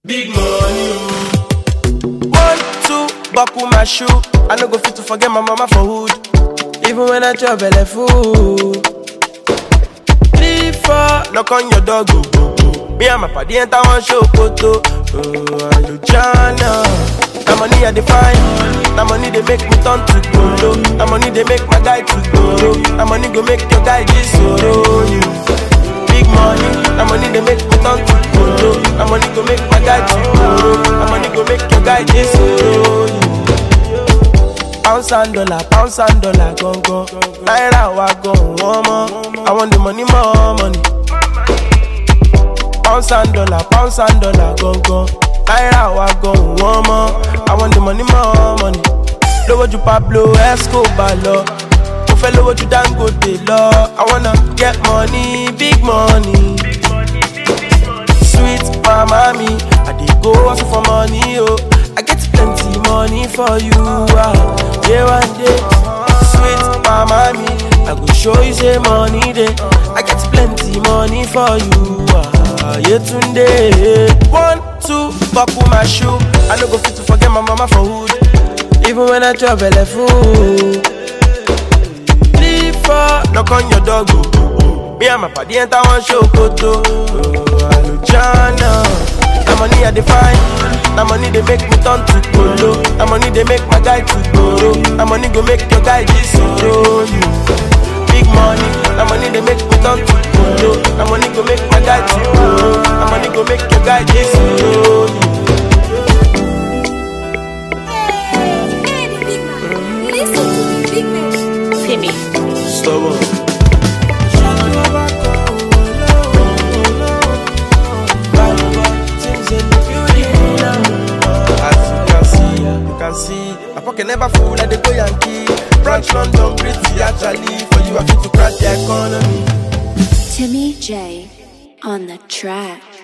Big money, oh. One, two, buckle my shoe. I no go fit to forget my mama for hood. Even when I chop belly full. Three, four, knock on your door, go, go, go. Me and my party enter one show, photo. Oh, Alujana. That money I define. That money they make me turn to gold. That money they make my guy to go. That money go make your guy this solo. Big money, that money they make me turn to gold. That money go make my guy to go. That money go make your guy this solo. Pounds and dollar, pounds and dollar, gone gone. Naira wa gone, one more. I want the money, more money. Pounds and dollar, pounds and dollar, gone gone. Naira wa gone, one more. I want the money, more money. Lówó ju Pablo Escobar lọ. Mo fẹ́ lówó ju Dangote lọ. I wanna get money, big money. Sweet mama me, I dey go hustle for money, oh. I get plenty money for you, ah. Yeah, one day. Sweet mama me, I go show you say money dey. I get plenty money for you, ah. Yeah, tunde. One, two, buckle my shoe. I no go fit to forget my mama for hood. Even when I chop belly full. Three, four, knock on your door, go, go, go. Me and my party enter one show, photo. Oh, Alujana. That money I define. That money they make me turn to polo. That money they make my guy to go. That money go make your guy this solo. Big money. That money they make me turn to polo. That money go make my guy to go. That money go make your guy this solo. Listen to the big man. Timmy. Stubborn. As you can see, you can see, my pocket never full like the go Yankee. Branch London, pretty actually. For you, I fit to crash the economy. Timmy J on the track.